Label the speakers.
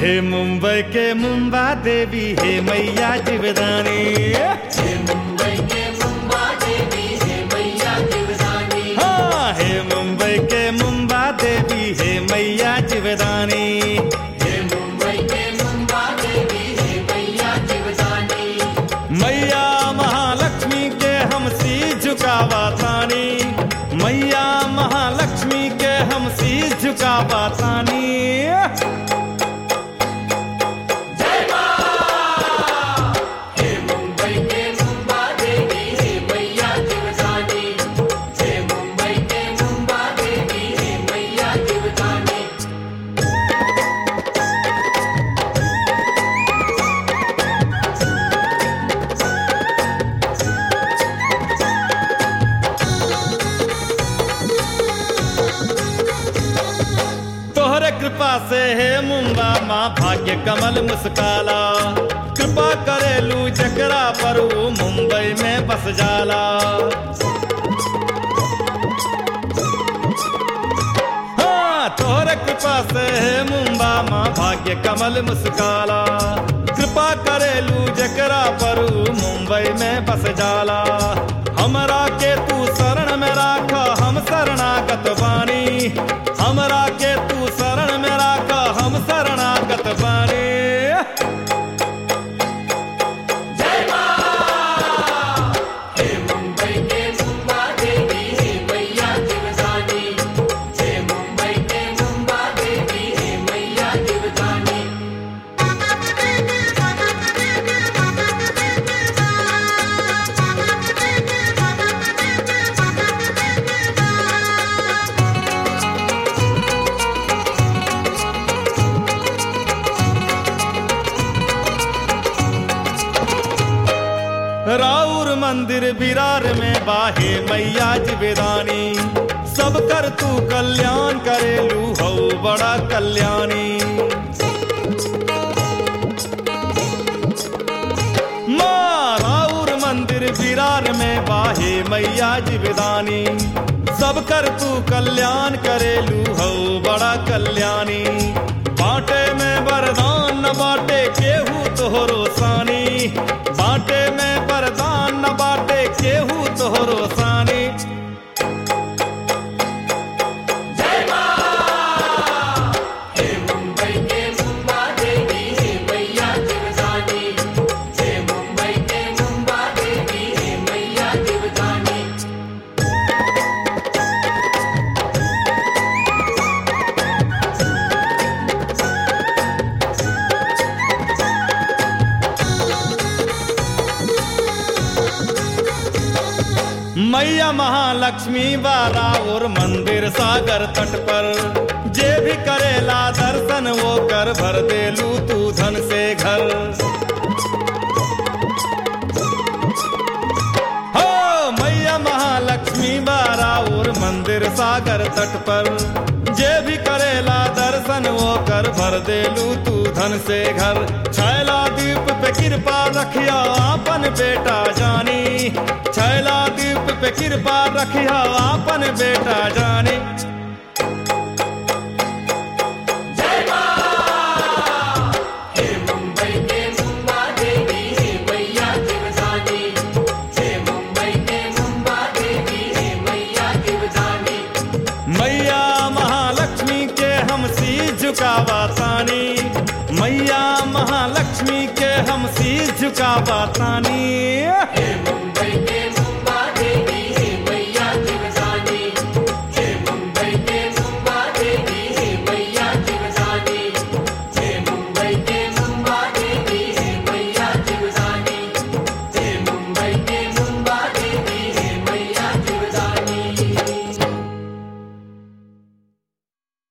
Speaker 1: हे मुंबई के मुंबा देवी हे मैया जीवदानी
Speaker 2: हे मुंबई के मुंबा देवी हे मैया जीवदानी
Speaker 1: हाँ हे मुंबई के मुंबा देवी हे मैया जीवदानी
Speaker 2: हे मुंबई के मुंबा देवी हे मैया जीवदानी
Speaker 1: मैया महालक्ष्मी के हम सी झुकावा तानी मैया महालक्ष्मी के हम सी झुकावा तानी
Speaker 2: हे मुंबई के मुंबा देवी हे मैया जीवदानी हे मुंबई के मुंबा देवी हे मैया जीवदानी
Speaker 1: तोहरे कृपा से हे मुंबा माँ भाग्य कमल मुस्काला कृपा करेलू जकरा पर वो मुंबई में बस जाला हाँ तोहरे कृपा से हे मुंबा माँ भाग्य कमल मुस्काला कृपा करेलू जकरा पर वो मुंबई में बस जाला हमरा के तू शरण में राखा हम शरणागत बानी हमरा के तू शरण में राखा हम शरणागत बानी
Speaker 2: हे मुंबई के मुंबा देवी हे मैया जीवदानी हे मुंबई के मुंबा देवी हे मैया जीवदानी
Speaker 1: राउर मंदिर विरार में बाहे मैया जिबेदानी सब कर तू कल्याण करेलू हो बड़ा कल्याणी माँ राउर मंदिर विरार में बाहे मैया जिबेदानी सब कर तू कल्याण करेलू हो बड़ा कल्याणी बाटे में वरदान न बाटे केहू तोहरो सानी बाटे में वरदान न बाटे केहू तोहरो सानी
Speaker 2: हे मुंबई के मुंबा देवी हे मैया जीवदानी हे मुंबई के मुंबा देवी हे मैया जीवदानी
Speaker 1: मैया महालक्ष्मी वाला और मंदिर सागर तट पर जे भी करेला दर्शन वो कर भर देलू तू धन से घर हो मैया महालक्ष्मी वाला और मंदिर सागर तट पर जे भी करेला दर्शन वो कर भर देलू तू धन से घर छैला द्वीप पे कृपा रखिया आपन बेटा जानी छैला द्वीप पे कृपा रखिया आपन बेटा जानी
Speaker 2: हे मुंबई के मुंबा देवी हे मैया जीवदानी हे मुंबई के मुंबा देवी हे मैया जीवदानी
Speaker 1: मैया महालक्ष्मी के हम सी झुकावा तानी मैया महालक्ष्मी के हम सी झुकावा तानी
Speaker 2: हे मुंबई के